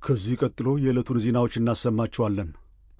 ከዚህ ቀጥሎ የዕለቱን ዜናዎች እናሰማችኋለን።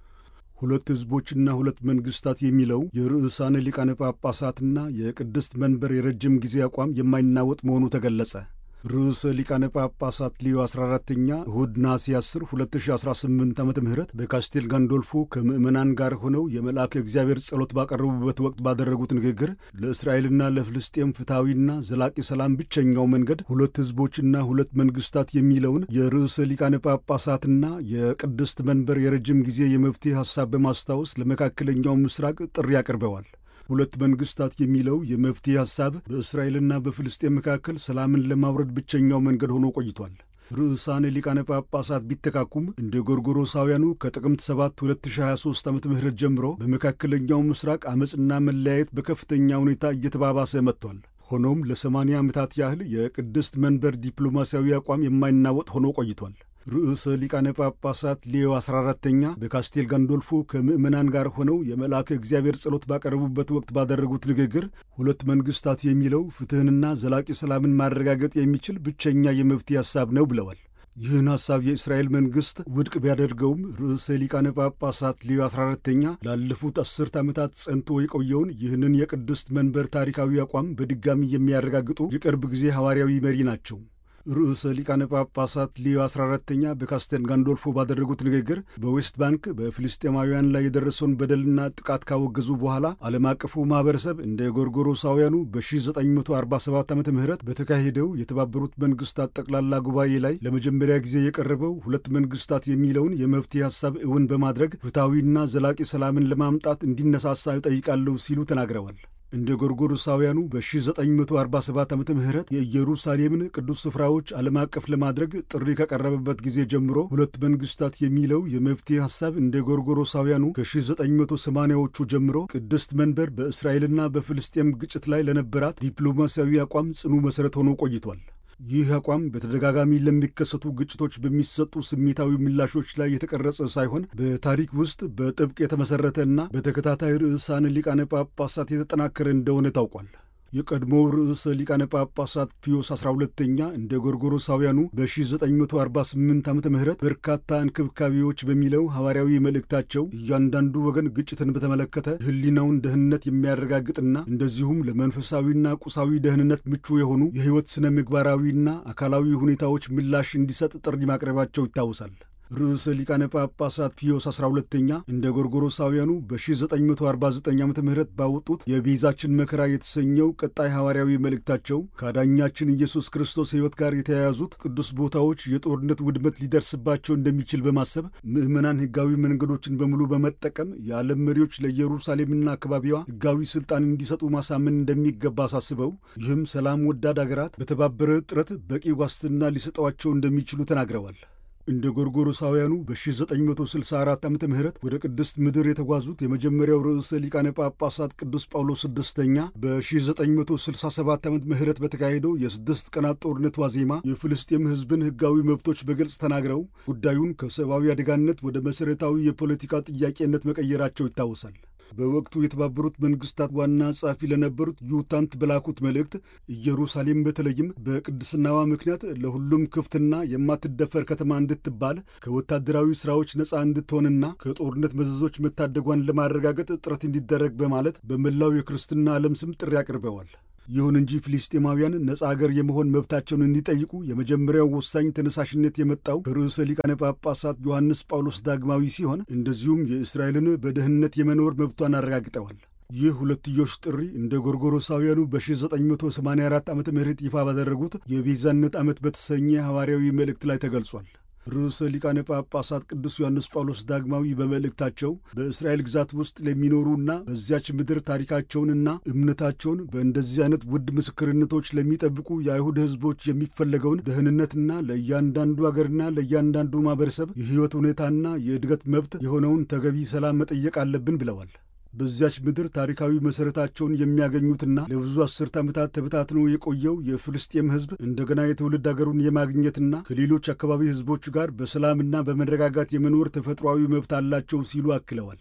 ሁለት ሕዝቦችና ሁለት መንግሥታት የሚለው የርዕሳነ ሊቃነ ጳጳሳትና የቅድስት መንበር የረጅም ጊዜ አቋም የማይናወጥ መሆኑ ተገለጸ። ርዕሰ ሊቃነ ጳጳሳት ሊዮ 14ተኛ እሁድ ነሐሴ 10 2018 ዓ ም በካስቴል ጋንዶልፎ ከምዕመናን ጋር ሆነው የመልአከ እግዚአብሔር ጸሎት ባቀረቡበት ወቅት ባደረጉት ንግግር ለእስራኤልና ለፍልስጤም ፍትሐዊና ዘላቂ ሰላም ብቸኛው መንገድ ሁለት ሕዝቦችና ሁለት መንግሥታት የሚለውን የርዕሰ ሊቃነ ጳጳሳትና የቅድስት መንበር የረጅም ጊዜ የመፍትሄ ሐሳብ በማስታወስ ለመካከለኛው ምስራቅ ጥሪ አቅርበዋል። ሁለት መንግሥታት የሚለው የመፍትሄ ሐሳብ በእስራኤልና በፍልስጤም መካከል ሰላምን ለማውረድ ብቸኛው መንገድ ሆኖ ቆይቷል። ርዕሳነ ሊቃነ ጳጳሳት ቢተካኩም እንደ ጎርጎሮሳውያኑ ከጥቅምት 7 2023 ዓ ም ጀምሮ በመካከለኛው ምስራቅ ዓመፅና መለያየት በከፍተኛ ሁኔታ እየተባባሰ መጥቷል። ሆኖም ለ80 ዓመታት ያህል የቅድስት መንበር ዲፕሎማሲያዊ አቋም የማይናወጥ ሆኖ ቆይቷል። ርዕሰ ሊቃነ ጳጳሳት ሌዮ 14ተኛ በካስቴል ጋንዶልፎ ከምዕመናን ጋር ሆነው የመልአከ እግዚአብሔር ጸሎት ባቀረቡበት ወቅት ባደረጉት ንግግር ሁለት መንግሥታት የሚለው ፍትሕንና ዘላቂ ሰላምን ማረጋገጥ የሚችል ብቸኛ የመፍትሄ ሐሳብ ነው ብለዋል። ይህን ሐሳብ የእስራኤል መንግሥት ውድቅ ቢያደርገውም ርዕሰ ሊቃነ ጳጳሳት ሌዮ 14ተኛ ላለፉት አስርት ዓመታት ጸንቶ የቆየውን ይህንን የቅድስት መንበር ታሪካዊ አቋም በድጋሚ የሚያረጋግጡ የቅርብ ጊዜ ሐዋርያዊ መሪ ናቸው። ርዕሰ ሊቃነ ጳጳሳት ሊዮ 14ተኛ በካስቴል ጋንዶልፎ ባደረጉት ንግግር በዌስት ባንክ በፍልስጤማውያን ላይ የደረሰውን በደልና ጥቃት ካወገዙ በኋላ ዓለም አቀፉ ማኅበረሰብ እንደ ጎርጎሮሳውያኑ በ1947 ዓ ም በተካሄደው የተባበሩት መንግሥታት ጠቅላላ ጉባኤ ላይ ለመጀመሪያ ጊዜ የቀረበው ሁለት መንግሥታት የሚለውን የመፍትሄ ሐሳብ እውን በማድረግ ፍትሐዊና ዘላቂ ሰላምን ለማምጣት እንዲነሳሳ እጠይቃለሁ ሲሉ ተናግረዋል። እንደ ጎርጎሮሳውያኑ በ1947 ዓ ም የኢየሩሳሌምን ቅዱስ ስፍራዎች ዓለም አቀፍ ለማድረግ ጥሪ ከቀረበበት ጊዜ ጀምሮ ሁለት መንግሥታት የሚለው የመፍትሄ ሐሳብ እንደ ጎርጎሮሳውያኑ ከ1980ዎቹ ጀምሮ ቅድስት መንበር በእስራኤልና በፍልስጤም ግጭት ላይ ለነበራት ዲፕሎማሲያዊ አቋም ጽኑ መሠረት ሆኖ ቆይቷል። ይህ አቋም በተደጋጋሚ ለሚከሰቱ ግጭቶች በሚሰጡ ስሜታዊ ምላሾች ላይ የተቀረጸ ሳይሆን በታሪክ ውስጥ በጥብቅ የተመሠረተ እና በተከታታይ ርዕሳነ ሊቃነ ጳጳሳት የተጠናከረ እንደሆነ ታውቋል። የቀድሞው ርዕሰ ሊቃነ ጳጳሳት ፒዮስ 12ተኛ እንደ ጎርጎሮሳውያኑ በ1948 ዓ ም በርካታ እንክብካቤዎች በሚለው ሐዋርያዊ መልእክታቸው እያንዳንዱ ወገን ግጭትን በተመለከተ ሕሊናውን ደህንነት የሚያረጋግጥና እንደዚሁም ለመንፈሳዊና ቁሳዊ ደህንነት ምቹ የሆኑ የሕይወት ሥነ ምግባራዊና አካላዊ ሁኔታዎች ምላሽ እንዲሰጥ ጥሪ ማቅረባቸው ይታወሳል። ርዕሰ ሊቃነ ጳጳሳት ፒዮስ 12ተኛ እንደ ጎርጎሮሳውያኑ በ1949 ዓ ም ባወጡት የቤዛችን መከራ የተሰኘው ቀጣይ ሐዋርያዊ መልእክታቸው ከአዳኛችን ኢየሱስ ክርስቶስ ሕይወት ጋር የተያያዙት ቅዱስ ቦታዎች የጦርነት ውድመት ሊደርስባቸው እንደሚችል በማሰብ ምዕመናን ሕጋዊ መንገዶችን በሙሉ በመጠቀም የዓለም መሪዎች ለኢየሩሳሌምና አካባቢዋ ሕጋዊ ሥልጣን እንዲሰጡ ማሳመን እንደሚገባ አሳስበው ይህም ሰላም ወዳድ አገራት በተባበረ ጥረት በቂ ዋስትና ሊሰጠዋቸው እንደሚችሉ ተናግረዋል። እንደ ጎርጎሮሳውያኑ በ1964 ዓ ም ወደ ቅድስት ምድር የተጓዙት የመጀመሪያው ርዕሰ ሊቃነ ጳጳሳት ቅዱስ ጳውሎስ ስድስተኛ በ1967 ዓመት ምህረት በተካሄደው የስድስት ቀናት ጦርነት ዋዜማ የፍልስጤም ሕዝብን ሕጋዊ መብቶች በግልጽ ተናግረው ጉዳዩን ከሰብአዊ አደጋነት ወደ መሠረታዊ የፖለቲካ ጥያቄነት መቀየራቸው ይታወሳል። በወቅቱ የተባበሩት መንግስታት ዋና ጸሐፊ ለነበሩት ዩታንት በላኩት መልእክት ኢየሩሳሌም በተለይም በቅድስናዋ ምክንያት ለሁሉም ክፍትና የማትደፈር ከተማ እንድትባል ከወታደራዊ ሥራዎች ነፃ እንድትሆንና ከጦርነት መዘዞች መታደጓን ለማረጋገጥ ጥረት እንዲደረግ በማለት በመላው የክርስትና ዓለም ስም ጥሪ አቅርበዋል። ይሁን እንጂ ፍልስጤማውያን ነፃ አገር የመሆን መብታቸውን እንዲጠይቁ የመጀመሪያው ወሳኝ ተነሳሽነት የመጣው ከርዕሰ ሊቃነ ጳጳሳት ዮሐንስ ጳውሎስ ዳግማዊ ሲሆን እንደዚሁም የእስራኤልን በደህንነት የመኖር መብቷን አረጋግጠዋል። ይህ ሁለትዮሽ ጥሪ እንደ ጎርጎሮሳውያኑ በ1984 ዓ ም ይፋ ባደረጉት የቤዛነት ዓመት በተሰኘ ሐዋርያዊ መልእክት ላይ ተገልጿል። ርዕሰ ሊቃነ ጳጳሳት ቅዱስ ዮሐንስ ጳውሎስ ዳግማዊ በመልእክታቸው በእስራኤል ግዛት ውስጥ ለሚኖሩና በዚያች ምድር ታሪካቸውንና እምነታቸውን በእንደዚህ አይነት ውድ ምስክርነቶች ለሚጠብቁ የአይሁድ ሕዝቦች የሚፈለገውን ደህንነትና ለእያንዳንዱ አገርና ለእያንዳንዱ ማኅበረሰብ የሕይወት ሁኔታና የእድገት መብት የሆነውን ተገቢ ሰላም መጠየቅ አለብን ብለዋል። በዚያች ምድር ታሪካዊ መሠረታቸውን የሚያገኙትና ለብዙ አስርት ዓመታት ተበታትኖ የቆየው የፍልስጤም ሕዝብ እንደገና የትውልድ አገሩን የማግኘትና ከሌሎች አካባቢ ሕዝቦች ጋር በሰላምና በመረጋጋት የመኖር ተፈጥሯዊ መብት አላቸው ሲሉ አክለዋል።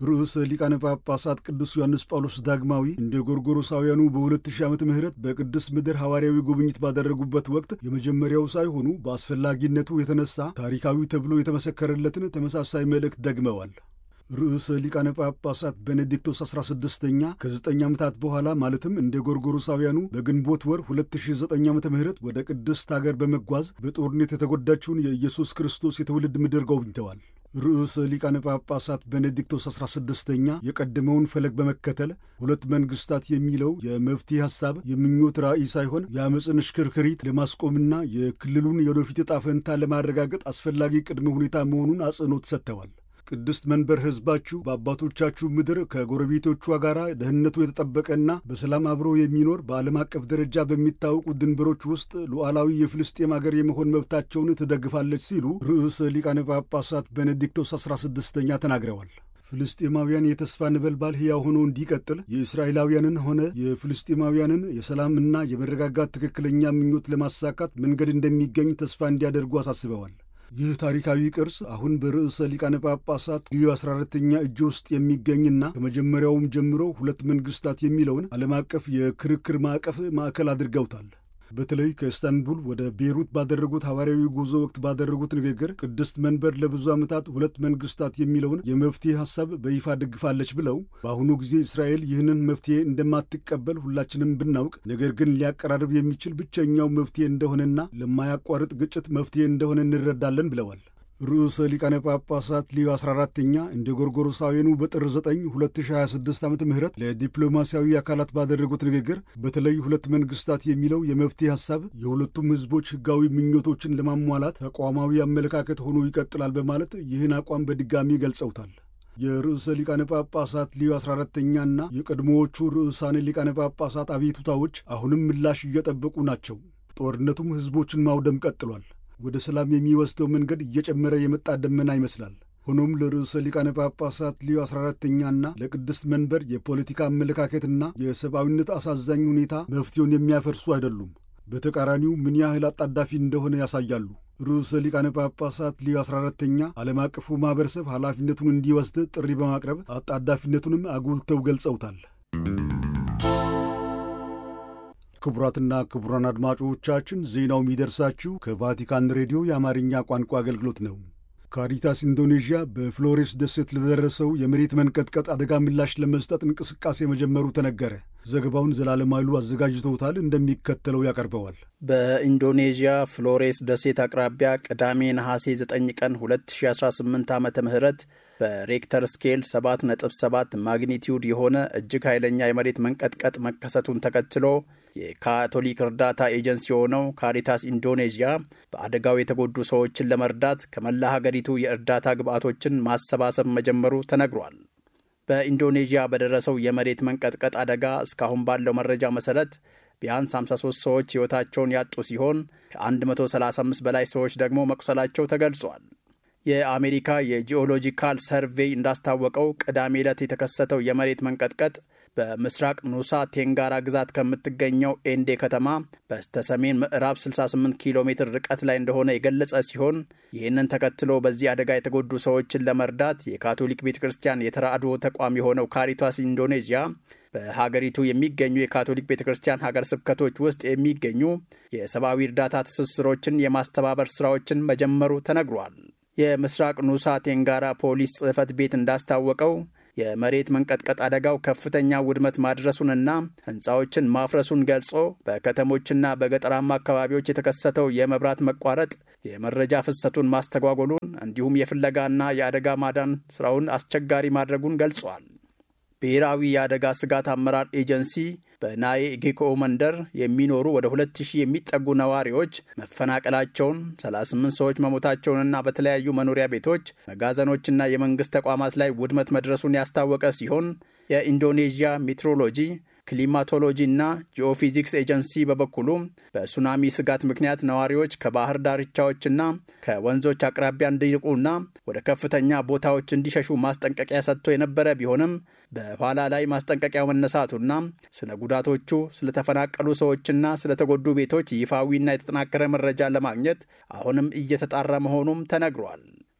ርዕሰ ሊቃነ ጳጳሳት ቅዱስ ዮሐንስ ጳውሎስ ዳግማዊ እንደ ጎርጎሮሳውያኑ በ2000 ዓመተ ምህረት በቅድስት ምድር ሐዋርያዊ ጉብኝት ባደረጉበት ወቅት የመጀመሪያው ሳይሆኑ በአስፈላጊነቱ የተነሳ ታሪካዊ ተብሎ የተመሰከረለትን ተመሳሳይ መልእክት ደግመዋል። ርዕሰ ሊቃነ ጳጳሳት ቤኔዲክቶስ 16ኛ ከ9 ዓመታት በኋላ ማለትም እንደ ጎርጎሮሳውያኑ በግንቦት ወር 2009 ዓ ም ወደ ቅድስት አገር በመጓዝ በጦርነት የተጎዳችውን የኢየሱስ ክርስቶስ የትውልድ ምድር ጎብኝተዋል። ርዕሰ ሊቃነ ጳጳሳት ቤኔዲክቶስ 16ኛ የቀደመውን ፈለግ በመከተል ሁለት መንግሥታት የሚለው የመፍትሄ ሐሳብ የምኞት ራዕይ ሳይሆን የአመፅን ሽክርክሪት ለማስቆምና የክልሉን የወደፊት ዕጣ ፈንታ ለማረጋገጥ አስፈላጊ ቅድመ ሁኔታ መሆኑን አጽንኦት ሰጥተዋል። ቅድስት መንበር ሕዝባችሁ በአባቶቻችሁ ምድር ከጎረቤቶቿ ጋር ደህንነቱ የተጠበቀና በሰላም አብሮ የሚኖር በዓለም አቀፍ ደረጃ በሚታወቁ ድንበሮች ውስጥ ሉዓላዊ የፍልስጤም አገር የመሆን መብታቸውን ትደግፋለች ሲሉ ርዕሰ ሊቃነ ጳጳሳት ቤኔዲክቶስ 16ኛ ተናግረዋል። ፍልስጤማውያን የተስፋ ነበልባል ሕያው ሆኖ እንዲቀጥል የእስራኤላውያንን ሆነ የፍልስጤማውያንን የሰላምና የመረጋጋት ትክክለኛ ምኞት ለማሳካት መንገድ እንደሚገኝ ተስፋ እንዲያደርጉ አሳስበዋል። ይህ ታሪካዊ ቅርስ አሁን በርዕሰ ሊቃነ ጳጳሳት ልዩ 14ተኛ እጅ ውስጥ የሚገኝና ከመጀመሪያውም ጀምሮ ሁለት መንግሥታት የሚለውን ዓለም አቀፍ የክርክር ማዕቀፍ ማዕከል አድርገውታል። በተለይ ከኢስታንቡል ወደ ቤይሩት ባደረጉት ሐዋርያዊ ጉዞ ወቅት ባደረጉት ንግግር ቅድስት መንበር ለብዙ ዓመታት ሁለት መንግሥታት የሚለውን የመፍትሔ ሐሳብ በይፋ ደግፋለች ብለው በአሁኑ ጊዜ እስራኤል ይህንን መፍትሔ እንደማትቀበል ሁላችንም ብናውቅ፣ ነገር ግን ሊያቀራርብ የሚችል ብቸኛው መፍትሔ እንደሆነና ለማያቋርጥ ግጭት መፍትሔ እንደሆነ እንረዳለን ብለዋል። ርዕሰ ሊቃነ ጳጳሳት ሊዮ 14ተኛ እንደ ጎርጎሮሳውያኑ በጥር 9 2026 ዓ ም ለዲፕሎማሲያዊ አካላት ባደረጉት ንግግር በተለይ ሁለት መንግሥታት የሚለው የመፍትሄ ሐሳብ የሁለቱም ሕዝቦች ሕጋዊ ምኞቶችን ለማሟላት ተቋማዊ አመለካከት ሆኖ ይቀጥላል በማለት ይህን አቋም በድጋሚ ገልጸውታል። የርዕሰ ሊቃነ ጳጳሳት ሊዮ 14ተኛና የቀድሞዎቹ ርዕሳነ ሊቃነ ጳጳሳት አቤቱታዎች አሁንም ምላሽ እየጠበቁ ናቸው። ጦርነቱም ሕዝቦችን ማውደም ቀጥሏል። ወደ ሰላም የሚወስደው መንገድ እየጨመረ የመጣ ደመና ይመስላል። ሆኖም ለርዕሰ ሊቃነ ጳጳሳት ሊዮ 14ተኛና ለቅድስት መንበር የፖለቲካ አመለካከትና የሰብአዊነት አሳዛኝ ሁኔታ መፍትሄውን የሚያፈርሱ አይደሉም። በተቃራኒው ምን ያህል አጣዳፊ እንደሆነ ያሳያሉ። ርዕሰ ሊቃነ ጳጳሳት ሊዮ 14ተኛ ዓለም አቀፉ ማኅበረሰብ ኃላፊነቱን እንዲወስድ ጥሪ በማቅረብ አጣዳፊነቱንም አጉልተው ገልጸውታል። ክቡራትና ክቡራን አድማጮቻችን ዜናው የሚደርሳችሁ ከቫቲካን ሬዲዮ የአማርኛ ቋንቋ አገልግሎት ነው። ካሪታስ ኢንዶኔዥያ በፍሎሬስ ደሴት ለደረሰው የመሬት መንቀጥቀጥ አደጋ ምላሽ ለመስጠት እንቅስቃሴ መጀመሩ ተነገረ። ዘገባውን ዘላለም ኃይሉ አዘጋጅተውታል፣ እንደሚከተለው ያቀርበዋል። በኢንዶኔዥያ ፍሎሬስ ደሴት አቅራቢያ ቅዳሜ ነሐሴ 9 ቀን 2018 ዓ ም በሬክተር ስኬል 7.7 ማግኒቲዩድ የሆነ እጅግ ኃይለኛ የመሬት መንቀጥቀጥ መከሰቱን ተከትሎ የካቶሊክ እርዳታ ኤጀንሲ የሆነው ካሪታስ ኢንዶኔዥያ በአደጋው የተጎዱ ሰዎችን ለመርዳት ከመላ ሀገሪቱ የእርዳታ ግብዓቶችን ማሰባሰብ መጀመሩ ተነግሯል። በኢንዶኔዥያ በደረሰው የመሬት መንቀጥቀጥ አደጋ እስካሁን ባለው መረጃ መሰረት ቢያንስ 53 ሰዎች ሕይወታቸውን ያጡ ሲሆን ከ135 በላይ ሰዎች ደግሞ መቁሰላቸው ተገልጿል። የአሜሪካ የጂኦሎጂካል ሰርቬይ እንዳስታወቀው ቅዳሜ ዕለት የተከሰተው የመሬት መንቀጥቀጥ በምስራቅ ኑሳ ቴንጋራ ግዛት ከምትገኘው ኤንዴ ከተማ በስተሰሜን ምዕራብ 68 ኪሎ ሜትር ርቀት ላይ እንደሆነ የገለጸ ሲሆን ይህንን ተከትሎ በዚህ አደጋ የተጎዱ ሰዎችን ለመርዳት የካቶሊክ ቤተ ክርስቲያን የተራድኦ ተቋም የሆነው ካሪታስ ኢንዶኔዥያ በሀገሪቱ የሚገኙ የካቶሊክ ቤተ ክርስቲያን ሀገር ስብከቶች ውስጥ የሚገኙ የሰብአዊ እርዳታ ትስስሮችን የማስተባበር ስራዎችን መጀመሩ ተነግሯል። የምስራቅ ኑሳ ቴንጋራ ፖሊስ ጽሕፈት ቤት እንዳስታወቀው የመሬት መንቀጥቀጥ አደጋው ከፍተኛ ውድመት ማድረሱንና ሕንፃዎችን ማፍረሱን ገልጾ በከተሞችና በገጠራማ አካባቢዎች የተከሰተው የመብራት መቋረጥ የመረጃ ፍሰቱን ማስተጓጎሉን እንዲሁም የፍለጋና የአደጋ ማዳን ስራውን አስቸጋሪ ማድረጉን ገልጿል። ብሔራዊ የአደጋ ስጋት አመራር ኤጀንሲ በናዬ ጌኮ መንደር የሚኖሩ ወደ 2000 የሚጠጉ ነዋሪዎች መፈናቀላቸውን፣ 38 ሰዎች መሞታቸውንና በተለያዩ መኖሪያ ቤቶች፣ መጋዘኖችና የመንግሥት ተቋማት ላይ ውድመት መድረሱን ያስታወቀ ሲሆን የኢንዶኔዥያ ሜትሮሎጂ ክሊማቶሎጂ እና ጂኦፊዚክስ ኤጀንሲ በበኩሉ በሱናሚ ስጋት ምክንያት ነዋሪዎች ከባህር ዳርቻዎችና ከወንዞች አቅራቢያ እንዲርቁና ወደ ከፍተኛ ቦታዎች እንዲሸሹ ማስጠንቀቂያ ሰጥቶ የነበረ ቢሆንም በኋላ ላይ ማስጠንቀቂያው መነሳቱና ስለ ጉዳቶቹ፣ ስለተፈናቀሉ ሰዎችና ስለተጎዱ ቤቶች ይፋዊና የተጠናከረ መረጃ ለማግኘት አሁንም እየተጣራ መሆኑም ተነግሯል።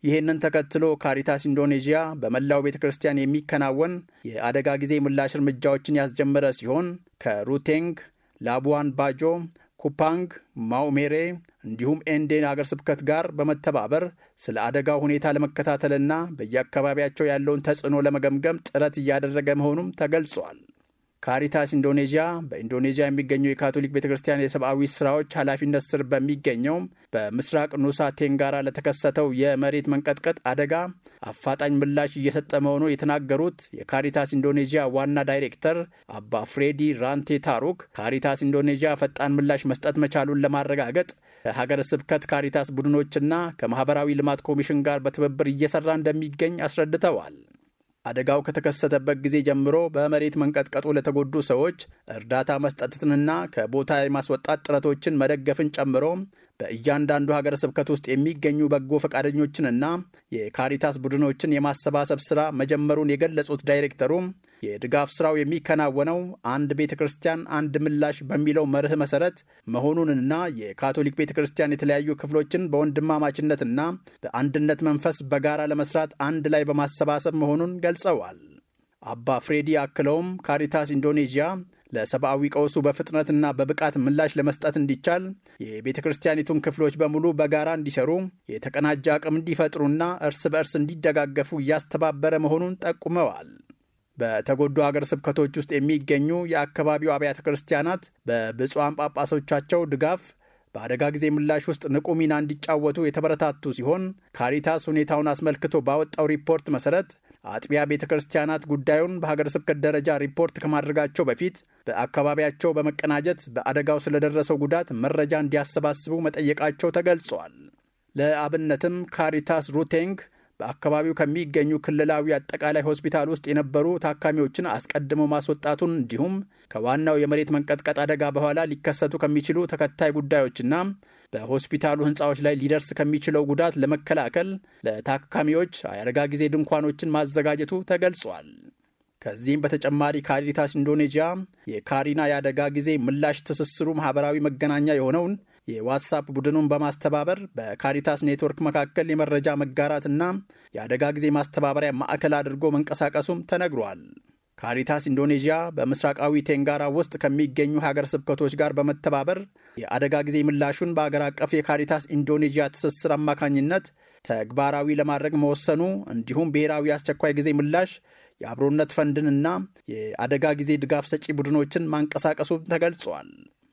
ይህንን ተከትሎ ካሪታስ ኢንዶኔዥያ በመላው ቤተ ክርስቲያን የሚከናወን የአደጋ ጊዜ ምላሽ እርምጃዎችን ያስጀመረ ሲሆን ከሩቴንግ፣ ላቡዋን ባጆ፣ ኩፓንግ፣ ማኡሜሬ እንዲሁም ኤንዴን አገር ስብከት ጋር በመተባበር ስለ አደጋው ሁኔታ ለመከታተልና በየአካባቢያቸው ያለውን ተጽዕኖ ለመገምገም ጥረት እያደረገ መሆኑም ተገልጿል። ካሪታስ ኢንዶኔዥያ በኢንዶኔዥያ የሚገኘው የካቶሊክ ቤተ ክርስቲያን የሰብአዊ ስራዎች ኃላፊነት ስር በሚገኘው በምስራቅ ኑሳ ቴንጋራ ለተከሰተው የመሬት መንቀጥቀጥ አደጋ አፋጣኝ ምላሽ እየሰጠ መሆኑን የተናገሩት የካሪታስ ኢንዶኔዥያ ዋና ዳይሬክተር አባ ፍሬዲ ራንቴ ታሩክ ካሪታስ ኢንዶኔዥያ ፈጣን ምላሽ መስጠት መቻሉን ለማረጋገጥ ከሀገረ ስብከት ካሪታስ ቡድኖችና ከማህበራዊ ልማት ኮሚሽን ጋር በትብብር እየሰራ እንደሚገኝ አስረድተዋል። አደጋው ከተከሰተበት ጊዜ ጀምሮ በመሬት መንቀጥቀጡ ለተጎዱ ሰዎች እርዳታ መስጠትንና ከቦታ የማስወጣት ጥረቶችን መደገፍን ጨምሮ በእያንዳንዱ ሀገረ ስብከት ውስጥ የሚገኙ በጎ ፈቃደኞችንና የካሪታስ ቡድኖችን የማሰባሰብ ስራ መጀመሩን የገለጹት ዳይሬክተሩም የድጋፍ ስራው የሚከናወነው አንድ ቤተ ክርስቲያን አንድ ምላሽ በሚለው መርህ መሰረት መሆኑንና የካቶሊክ ቤተ ክርስቲያን የተለያዩ ክፍሎችን በወንድማማችነትና በአንድነት መንፈስ በጋራ ለመስራት አንድ ላይ በማሰባሰብ መሆኑን ገልጸዋል። አባ ፍሬዲ አክለውም ካሪታስ ኢንዶኔዥያ ለሰብአዊ ቀውሱ በፍጥነትና በብቃት ምላሽ ለመስጠት እንዲቻል የቤተ ክርስቲያኒቱን ክፍሎች በሙሉ በጋራ እንዲሰሩ የተቀናጀ አቅም እንዲፈጥሩና እርስ በእርስ እንዲደጋገፉ እያስተባበረ መሆኑን ጠቁመዋል። በተጎዱ አገር ስብከቶች ውስጥ የሚገኙ የአካባቢው አብያተ ክርስቲያናት በብፁዓን ጳጳሶቻቸው ድጋፍ በአደጋ ጊዜ ምላሽ ውስጥ ንቁ ሚና እንዲጫወቱ የተበረታቱ ሲሆን ካሪታስ ሁኔታውን አስመልክቶ ባወጣው ሪፖርት መሰረት አጥቢያ ቤተ ክርስቲያናት ጉዳዩን በሀገር ስብከት ደረጃ ሪፖርት ከማድረጋቸው በፊት በአካባቢያቸው በመቀናጀት በአደጋው ስለደረሰው ጉዳት መረጃ እንዲያሰባስቡ መጠየቃቸው ተገልጿል። ለአብነትም ካሪታስ ሩቴንግ በአካባቢው ከሚገኙ ክልላዊ አጠቃላይ ሆስፒታል ውስጥ የነበሩ ታካሚዎችን አስቀድሞ ማስወጣቱን እንዲሁም ከዋናው የመሬት መንቀጥቀጥ አደጋ በኋላ ሊከሰቱ ከሚችሉ ተከታይ ጉዳዮችና በሆስፒታሉ ሕንፃዎች ላይ ሊደርስ ከሚችለው ጉዳት ለመከላከል ለታካሚዎች የአደጋ ጊዜ ድንኳኖችን ማዘጋጀቱ ተገልጿል። ከዚህም በተጨማሪ ካሪታስ ኢንዶኔዥያ የካሪና የአደጋ ጊዜ ምላሽ ትስስሩ ማህበራዊ መገናኛ የሆነውን የዋትሳፕ ቡድኑን በማስተባበር በካሪታስ ኔትወርክ መካከል የመረጃ መጋራትና የአደጋ ጊዜ ማስተባበሪያ ማዕከል አድርጎ መንቀሳቀሱም ተነግሯል። ካሪታስ ኢንዶኔዥያ በምስራቃዊ ቴንጋራ ውስጥ ከሚገኙ ሀገር ስብከቶች ጋር በመተባበር የአደጋ ጊዜ ምላሹን በአገር አቀፍ የካሪታስ ኢንዶኔዥያ ትስስር አማካኝነት ተግባራዊ ለማድረግ መወሰኑ እንዲሁም ብሔራዊ አስቸኳይ ጊዜ ምላሽ የአብሮነት ፈንድንና የአደጋ ጊዜ ድጋፍ ሰጪ ቡድኖችን ማንቀሳቀሱ ተገልጿል።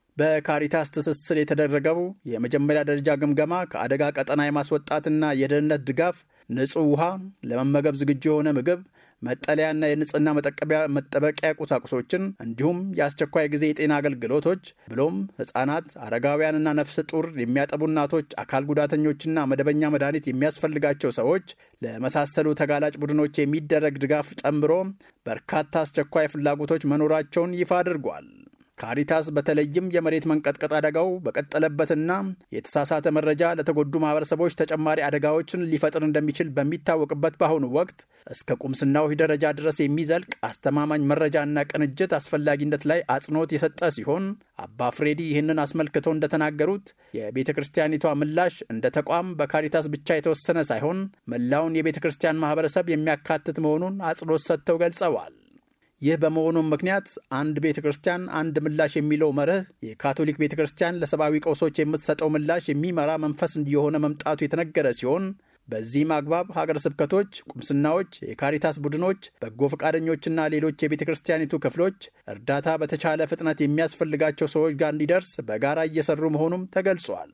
በካሪታስ ትስስር የተደረገው የመጀመሪያ ደረጃ ግምገማ ከአደጋ ቀጠና የማስወጣትና የደህንነት ድጋፍ፣ ንጹህ ውሃ፣ ለመመገብ ዝግጁ የሆነ ምግብ፣ መጠለያና የንጽህና መጠበቂያ ቁሳቁሶችን እንዲሁም የአስቸኳይ ጊዜ የጤና አገልግሎቶች ብሎም ሕፃናት፣ አረጋውያንና ነፍሰ ጡር የሚያጠቡ እናቶች፣ አካል ጉዳተኞችና መደበኛ መድኃኒት የሚያስፈልጋቸው ሰዎች ለመሳሰሉ ተጋላጭ ቡድኖች የሚደረግ ድጋፍ ጨምሮ በርካታ አስቸኳይ ፍላጎቶች መኖራቸውን ይፋ አድርጓል። ካሪታስ በተለይም የመሬት መንቀጥቀጥ አደጋው በቀጠለበትና የተሳሳተ መረጃ ለተጎዱ ማህበረሰቦች ተጨማሪ አደጋዎችን ሊፈጥር እንደሚችል በሚታወቅበት በአሁኑ ወቅት እስከ ቁምስናዎች ደረጃ ድረስ የሚዘልቅ አስተማማኝ መረጃና ቅንጅት አስፈላጊነት ላይ አጽንኦት የሰጠ ሲሆን አባ ፍሬዲ ይህንን አስመልክተው እንደተናገሩት የቤተ ክርስቲያኒቷ ምላሽ እንደ ተቋም በካሪታስ ብቻ የተወሰነ ሳይሆን መላውን የቤተ ክርስቲያን ማህበረሰብ የሚያካትት መሆኑን አጽንኦት ሰጥተው ገልጸዋል። ይህ በመሆኑም ምክንያት አንድ ቤተ ክርስቲያን አንድ ምላሽ የሚለው መርህ የካቶሊክ ቤተ ክርስቲያን ለሰብአዊ ቀውሶች የምትሰጠው ምላሽ የሚመራ መንፈስ እየሆነ መምጣቱ የተነገረ ሲሆን በዚህም አግባብ ሀገር ስብከቶች፣ ቁምስናዎች፣ የካሪታስ ቡድኖች፣ በጎ ፈቃደኞችና ሌሎች የቤተ ክርስቲያኒቱ ክፍሎች እርዳታ በተቻለ ፍጥነት የሚያስፈልጋቸው ሰዎች ጋር እንዲደርስ በጋራ እየሰሩ መሆኑም ተገልጿል።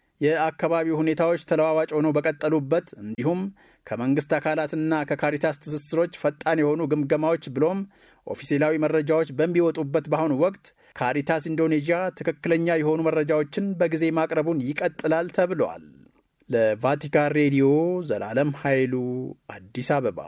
የአካባቢው ሁኔታዎች ተለዋዋጭ ሆነው በቀጠሉበት እንዲሁም ከመንግስት አካላትና ከካሪታስ ትስስሮች ፈጣን የሆኑ ግምገማዎች ብሎም ኦፊሴላዊ መረጃዎች በሚወጡበት በአሁኑ ወቅት ካሪታስ ኢንዶኔዥያ ትክክለኛ የሆኑ መረጃዎችን በጊዜ ማቅረቡን ይቀጥላል ተብለዋል። ለቫቲካን ሬዲዮ ዘላለም ኃይሉ አዲስ አበባ።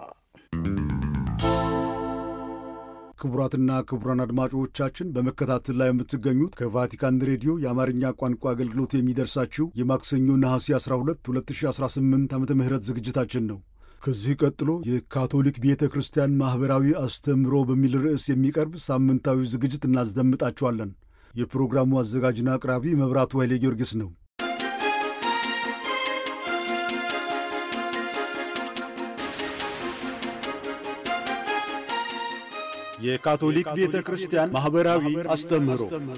ክቡራትና ክቡራን አድማጮቻችን በመከታተል ላይ የምትገኙት ከቫቲካን ሬዲዮ የአማርኛ ቋንቋ አገልግሎት የሚደርሳችሁ የማክሰኞ ነሐሴ 12 2018 ዓ ም ዝግጅታችን ነው። ከዚህ ቀጥሎ የካቶሊክ ቤተ ክርስቲያን ማኅበራዊ አስተምህሮ በሚል ርዕስ የሚቀርብ ሳምንታዊ ዝግጅት እናስደምጣችኋለን። የፕሮግራሙ አዘጋጅና አቅራቢ መብራቱ ኃይሌ ጊዮርጊስ ነው። የካቶሊክ ቤተ ክርስቲያን ማኅበራዊ አስተምህሮ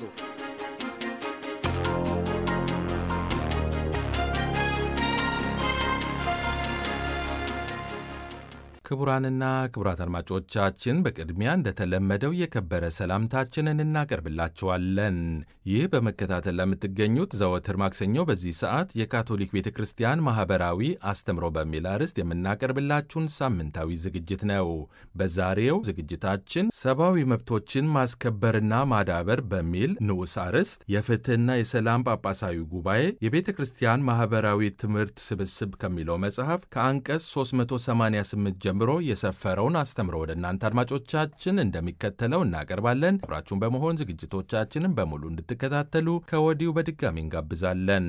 ክቡራንና ክቡራት አድማጮቻችን በቅድሚያ እንደተለመደው የከበረ ሰላምታችንን እናቀርብላችኋለን። ይህ በመከታተል ለምትገኙት ዘወትር ማክሰኞ በዚህ ሰዓት የካቶሊክ ቤተ ክርስቲያን ማኅበራዊ አስተምሮ በሚል አርዕስት የምናቀርብላችሁን ሳምንታዊ ዝግጅት ነው። በዛሬው ዝግጅታችን ሰብአዊ መብቶችን ማስከበርና ማዳበር በሚል ንዑስ አርዕስት የፍትሕና የሰላም ጳጳሳዊ ጉባኤ የቤተ ክርስቲያን ማኅበራዊ ትምህርት ስብስብ ከሚለው መጽሐፍ ከአንቀጽ 388 ጀምሮ የሰፈረውን አስተምሮ ወደ እናንተ አድማጮቻችን እንደሚከተለው እናቀርባለን። አብራችሁን በመሆን ዝግጅቶቻችንን በሙሉ እንድትከታተሉ ከወዲሁ በድጋሚ እንጋብዛለን።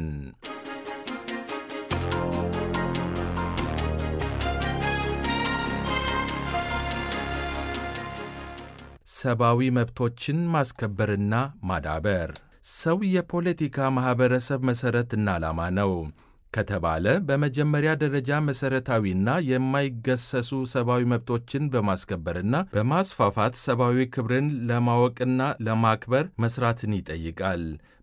ሰብአዊ መብቶችን ማስከበርና ማዳበር ሰው የፖለቲካ ማኅበረሰብ መሠረትና ዓላማ ነው ከተባለ በመጀመሪያ ደረጃ መሠረታዊና የማይገሰሱ ሰብአዊ መብቶችን በማስከበርና በማስፋፋት ሰብአዊ ክብርን ለማወቅና ለማክበር መስራትን ይጠይቃል።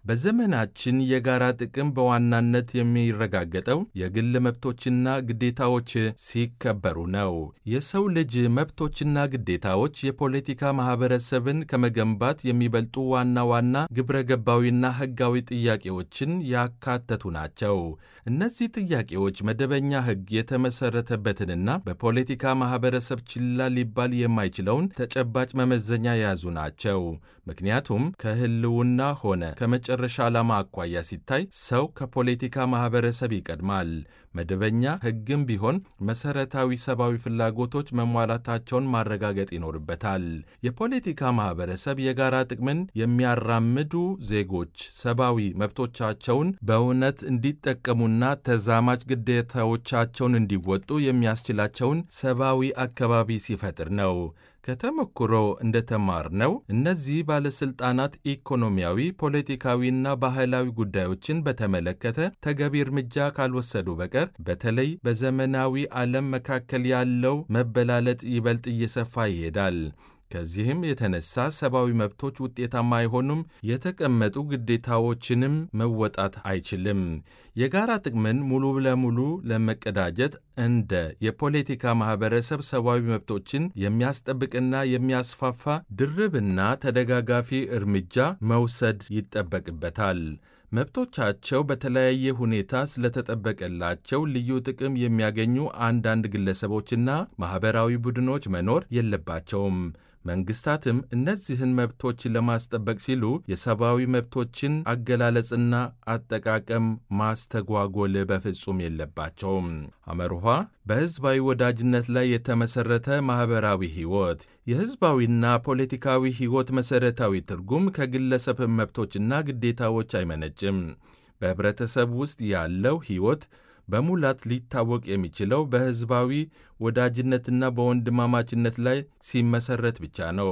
በዘመናችን የጋራ ጥቅም በዋናነት የሚረጋገጠው የግል መብቶችና ግዴታዎች ሲከበሩ ነው። የሰው ልጅ መብቶችና ግዴታዎች የፖለቲካ ማኅበረሰብን ከመገንባት የሚበልጡ ዋና ዋና ግብረ ገባዊና ሕጋዊ ጥያቄዎችን ያካተቱ ናቸው። እነዚህ ጥያቄዎች መደበኛ ሕግ የተመሠረተበትንና በፖለቲካ ማኅበረሰብ ችላ ሊባል የማይችለውን ተጨባጭ መመዘኛ የያዙ ናቸው። ምክንያቱም ከሕልውና ሆነ ከመጨረሻ ዓላማ አኳያ ሲታይ ሰው ከፖለቲካ ማኅበረሰብ ይቀድማል። መደበኛ ሕግም ቢሆን መሠረታዊ ሰብአዊ ፍላጎቶች መሟላታቸውን ማረጋገጥ ይኖርበታል። የፖለቲካ ማኅበረሰብ የጋራ ጥቅምን የሚያራምዱ ዜጎች ሰብአዊ መብቶቻቸውን በእውነት እንዲጠቀሙና ተዛማጅ ግዴታዎቻቸውን እንዲወጡ የሚያስችላቸውን ሰብአዊ አካባቢ ሲፈጥር ነው። ከተሞክሮ እንደተማርነው እነዚህ ባለሥልጣናት ኢኮኖሚያዊ፣ ፖለቲካዊና ባህላዊ ጉዳዮችን በተመለከተ ተገቢ እርምጃ ካልወሰዱ በቀር በተለይ በዘመናዊ ዓለም መካከል ያለው መበላለጥ ይበልጥ እየሰፋ ይሄዳል። ከዚህም የተነሳ ሰብአዊ መብቶች ውጤታማ አይሆኑም፣ የተቀመጡ ግዴታዎችንም መወጣት አይችልም። የጋራ ጥቅምን ሙሉ ለሙሉ ለመቀዳጀት እንደ የፖለቲካ ማኅበረሰብ ሰብአዊ መብቶችን የሚያስጠብቅና የሚያስፋፋ ድርብና ተደጋጋፊ እርምጃ መውሰድ ይጠበቅበታል። መብቶቻቸው በተለያየ ሁኔታ ስለተጠበቀላቸው ልዩ ጥቅም የሚያገኙ አንዳንድ ግለሰቦችና ማኅበራዊ ቡድኖች መኖር የለባቸውም። መንግስታትም እነዚህን መብቶች ለማስጠበቅ ሲሉ የሰብአዊ መብቶችን አገላለጽና አጠቃቀም ማስተጓጎል በፍጹም የለባቸውም። አመርኋ በሕዝባዊ ወዳጅነት ላይ የተመሠረተ ማኅበራዊ ሕይወት የሕዝባዊና ፖለቲካዊ ሕይወት መሠረታዊ ትርጉም ከግለሰብ መብቶችና ግዴታዎች አይመነጭም። በኅብረተሰብ ውስጥ ያለው ሕይወት በሙላት ሊታወቅ የሚችለው በሕዝባዊ ወዳጅነትና በወንድማማችነት ላይ ሲመሰረት ብቻ ነው።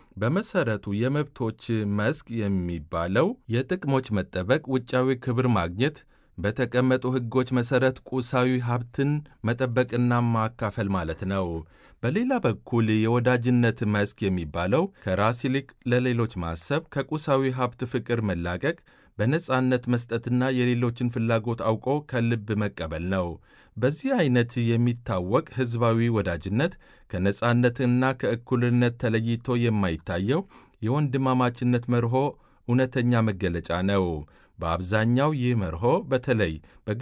በመሰረቱ የመብቶች መስክ የሚባለው የጥቅሞች መጠበቅ፣ ውጫዊ ክብር ማግኘት፣ በተቀመጡ ሕጎች መሠረት ቁሳዊ ሀብትን መጠበቅና ማካፈል ማለት ነው። በሌላ በኩል የወዳጅነት መስክ የሚባለው ከራስ ይልቅ ለሌሎች ማሰብ፣ ከቁሳዊ ሀብት ፍቅር መላቀቅ በነጻነት መስጠትና የሌሎችን ፍላጎት አውቆ ከልብ መቀበል ነው። በዚህ አይነት የሚታወቅ ሕዝባዊ ወዳጅነት ከነጻነትና ከእኩልነት ተለይቶ የማይታየው የወንድማማችነት መርሆ እውነተኛ መገለጫ ነው። በአብዛኛው ይህ መርሆ በተለይ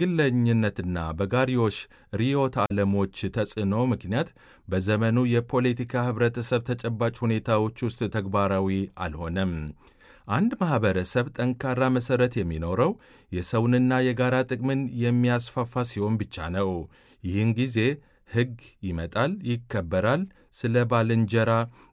በግለኝነትና በጋሪዮሽ ርዕዮተ ዓለሞች ተጽዕኖ ምክንያት በዘመኑ የፖለቲካ ኅብረተሰብ ተጨባጭ ሁኔታዎች ውስጥ ተግባራዊ አልሆነም። አንድ ማኅበረሰብ ጠንካራ መሠረት የሚኖረው የሰውንና የጋራ ጥቅምን የሚያስፋፋ ሲሆን ብቻ ነው። ይህን ጊዜ ሕግ ይመጣል፣ ይከበራል። ስለ ባልንጀራ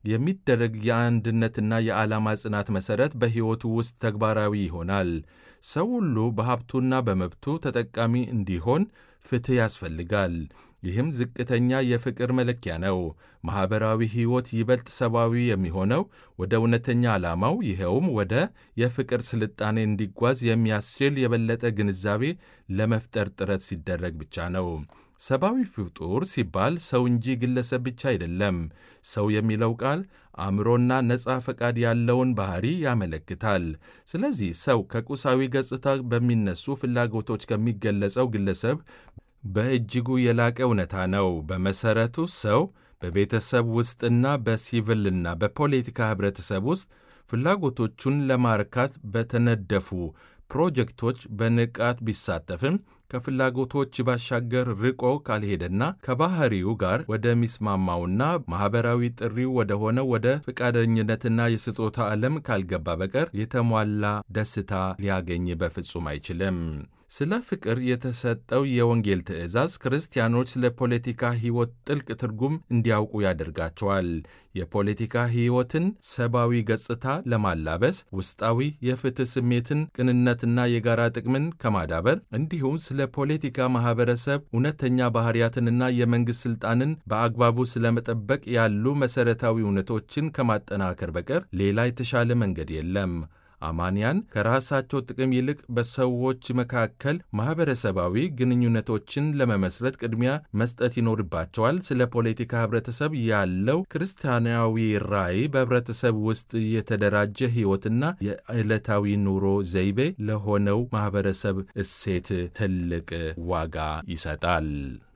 የሚደረግ የአንድነትና የዓላማ ጽናት መሠረት በሕይወቱ ውስጥ ተግባራዊ ይሆናል። ሰው ሁሉ በሀብቱና በመብቱ ተጠቃሚ እንዲሆን ፍትሕ ያስፈልጋል። ይህም ዝቅተኛ የፍቅር መለኪያ ነው። ማኅበራዊ ሕይወት ይበልጥ ሰብአዊ የሚሆነው ወደ እውነተኛ ዓላማው ይኸውም ወደ የፍቅር ስልጣኔ እንዲጓዝ የሚያስችል የበለጠ ግንዛቤ ለመፍጠር ጥረት ሲደረግ ብቻ ነው። ሰብአዊ ፍጡር ሲባል ሰው እንጂ ግለሰብ ብቻ አይደለም። ሰው የሚለው ቃል አእምሮና ነፃ ፈቃድ ያለውን ባሕሪ ያመለክታል። ስለዚህ ሰው ከቁሳዊ ገጽታ በሚነሱ ፍላጎቶች ከሚገለጸው ግለሰብ በእጅጉ የላቀ እውነታ ነው። በመሠረቱ ሰው በቤተሰብ ውስጥና በሲቪልና በፖለቲካ ኅብረተሰብ ውስጥ ፍላጎቶቹን ለማርካት በተነደፉ ፕሮጀክቶች በንቃት ቢሳተፍም ከፍላጎቶች ባሻገር ርቆ ካልሄደና ከባህሪው ጋር ወደሚስማማውና ማኅበራዊ ጥሪው ወደ ሆነው ወደ ፈቃደኝነትና የስጦታ ዓለም ካልገባ በቀር የተሟላ ደስታ ሊያገኝ በፍጹም አይችልም። ስለ ፍቅር የተሰጠው የወንጌል ትእዛዝ ክርስቲያኖች ስለ ፖለቲካ ሕይወት ጥልቅ ትርጉም እንዲያውቁ ያደርጋቸዋል። የፖለቲካ ሕይወትን ሰብአዊ ገጽታ ለማላበስ ውስጣዊ የፍትሕ ስሜትን፣ ቅንነትና የጋራ ጥቅምን ከማዳበር እንዲሁም ስለ ፖለቲካ ማኅበረሰብ እውነተኛ ባሕርያትንና የመንግሥት ሥልጣንን በአግባቡ ስለመጠበቅ ያሉ መሠረታዊ እውነቶችን ከማጠናከር በቀር ሌላ የተሻለ መንገድ የለም። አማንያን ከራሳቸው ጥቅም ይልቅ በሰዎች መካከል ማኅበረሰባዊ ግንኙነቶችን ለመመስረት ቅድሚያ መስጠት ይኖርባቸዋል። ስለ ፖለቲካ ኅብረተሰብ ያለው ክርስቲያናዊ ራዕይ በኅብረተሰብ ውስጥ የተደራጀ ሕይወትና የዕለታዊ ኑሮ ዘይቤ ለሆነው ማኅበረሰብ እሴት ትልቅ ዋጋ ይሰጣል።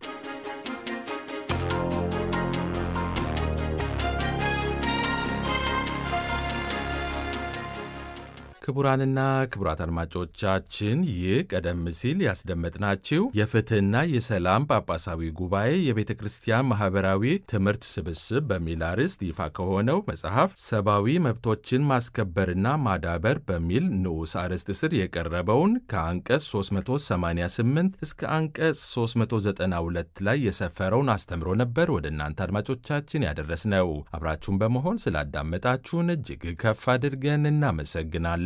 ክቡራንና ክቡራት አድማጮቻችን ይህ ቀደም ሲል ያስደመጥናችሁ የፍትሕና የሰላም ጳጳሳዊ ጉባኤ የቤተ ክርስቲያን ማኅበራዊ ትምህርት ስብስብ በሚል አርዕስት ይፋ ከሆነው መጽሐፍ ሰብአዊ መብቶችን ማስከበርና ማዳበር በሚል ንዑስ አርዕስት ስር የቀረበውን ከአንቀጽ 388 እስከ አንቀጽ 392 ላይ የሰፈረውን አስተምሮ ነበር ወደ እናንተ አድማጮቻችን ያደረስነው። አብራችሁን በመሆን ስላዳመጣችሁን እጅግ ከፍ አድርገን እናመሰግናለን።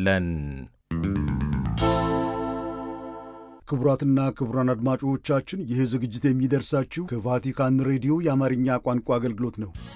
ክቡራትና ክቡራን አድማጮቻችን ይህ ዝግጅት የሚደርሳችሁ ከቫቲካን ሬዲዮ የአማርኛ ቋንቋ አገልግሎት ነው።